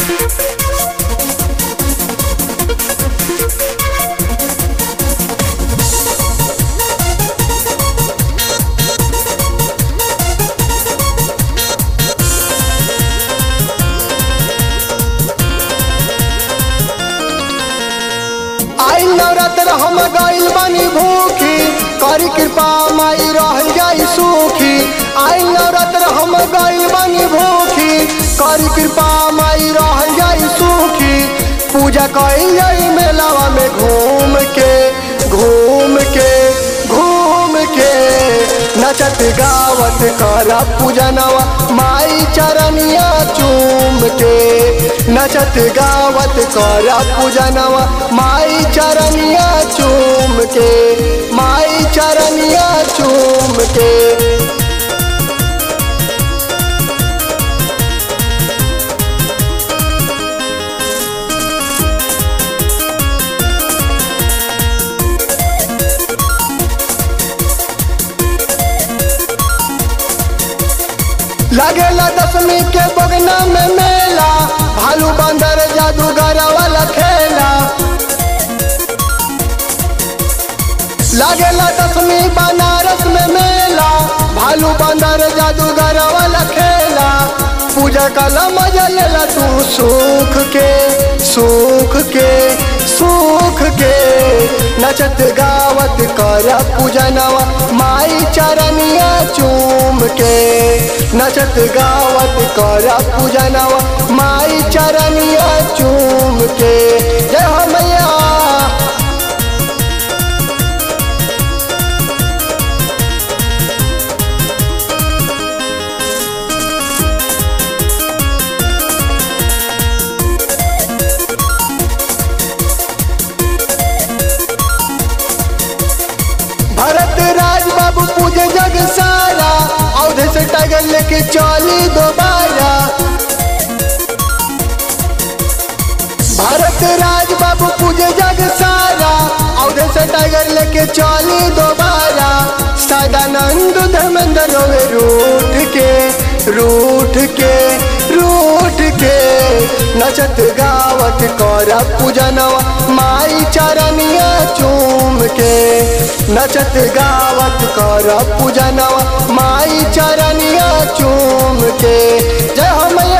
आई नवरात्र हम गइल बानी भूखी करी कृपा माई रह जाई सुखी आई नवरात्र हम गइल बानी भूखी करी कृपा माई रह जाई सुखी पूजा कइल जाई मेलावा में घूम के घूम के घूम के नचत गावत कर पूजनवा माई चरनिया चूम के नचत गावत कर पूजनवा माई चरनिया चूम के माई चरनिया चूम के लगेला दसवीं के बगना में मेला भालू बंदर जादूगर वाला खेला लगेला दसवीं बनारस में मेला भालू बंदर जादूगर वाला खेला पूजा कला मजा लेला तू सुख के सुख के सुख के नचत गावत कर पूजनवा माई चरनिया चूम के नचत गावत कर पूजनवा माई चरनिया चूम के जय हो मैया भरत राज बाबू पूजे जग सारा औधे से टाइगर लेके चली दोबारा भारत राज बाबू पूजे जग सारा औधे से टाइगर लेके चली दोबारा सदानंद धर्मेंद्र रोवे रूठ के रूठ के रूठ के नचत गावत कर पूजनवा माई चरनिया चूम के नचत गावत कर पूजनवा माई चरनिया चूम के जय हो मैया